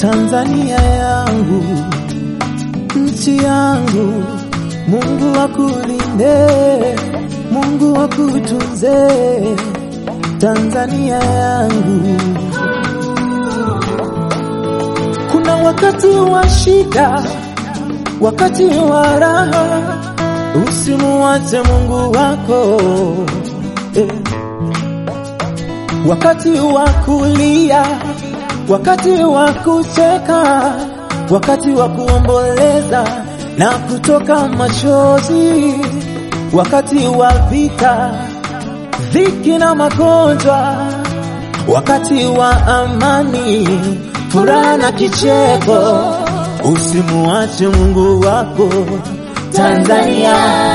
Tanzania yangu, nchi yangu, Mungu akulinde, Mungu akutunze, Tanzania yangu. Kuna wakati wa shida, wakati wa raha, usimuache Mungu wako eh. Wakati wa kulia, wakati wa kucheka, wakati wa kuomboleza na kutoka machozi, wakati wa vita, dhiki na magonjwa, wakati wa amani, furaha na kicheko, usimuache Mungu wako Tanzania,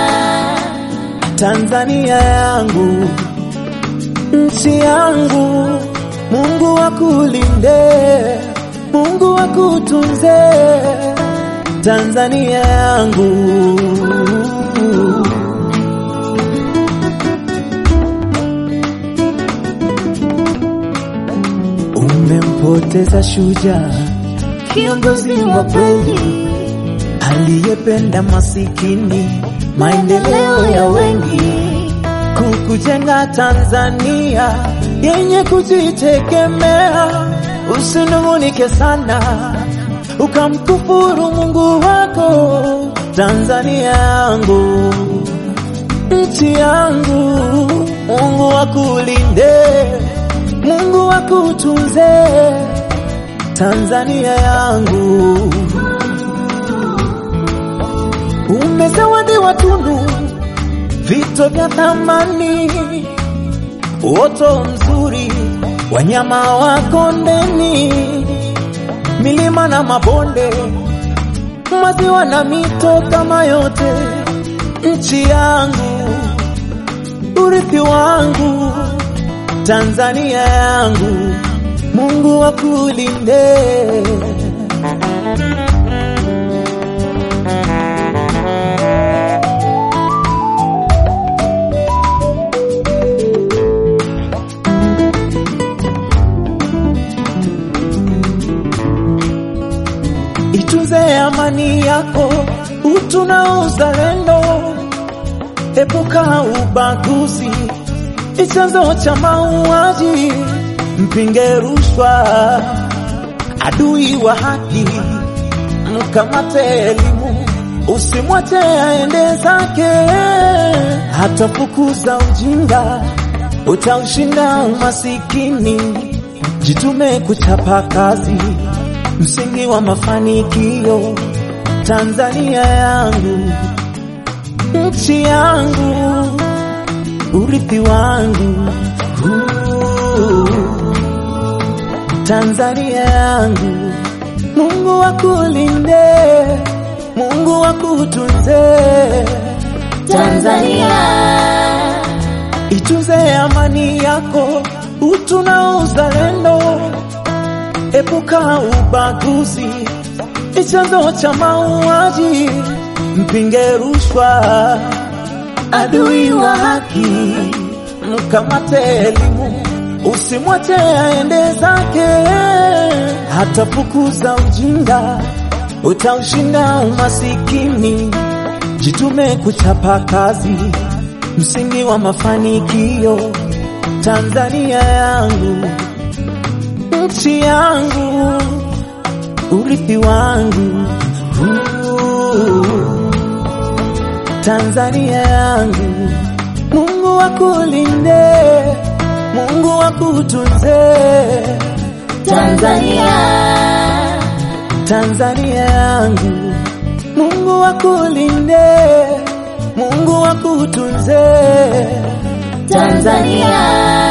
Tanzania yangu, nchi yangu, Mungu akulinde, Mungu akutunze, Tanzania yangu. Umempoteza shujaa, kiongozi wa kweli aliyependa masikini, maendeleo ya wengi, kukujenga Tanzania yenye kujitegemea. Usinung'unike sana ukamkufuru Mungu wako, Tanzania yangu, nchi yangu, Mungu akulinde, Mungu akutunze, Tanzania yangu. Umezawadiwa tunu, vito vya thamani, uoto mzuri, wanyama wa kondeni, milima na mabonde, maziwa na mito kama yote, nchi yangu, urithi wangu, Tanzania yangu, Mungu akulinde. Itunze amani yako, utu na uzalendo, epuka ubaguzi, ni chanzo cha mauaji, mpinge rushwa, adui wa haki, mkamate elimu, usimwache aende zake, hatafukuza ujinga, utaushinda umasikini, jitume kuchapa kazi msingi wa mafanikio, Tanzania yangu, nchi yangu, urithi wangu, uh, Tanzania yangu, Mungu akulinde, Mungu akutunze, Tanzania, itunze amani yako, utu na uzalendo Epuka ubaguzi, ni chanzo cha mauaji, mpinge rushwa, adui wa haki, mkamate elimu, usimwache aende zake, hatafukuza ujinga, utaushinda umasikini, jitume kuchapa kazi, msingi wa mafanikio, Tanzania yangu nchi yangu, urithi wangu, uh, Tanzania yangu, Mungu akulinde, Mungu akutunze, Tanzania, Tanzania yangu, Mungu akulinde, Mungu akutunze, Tanzania.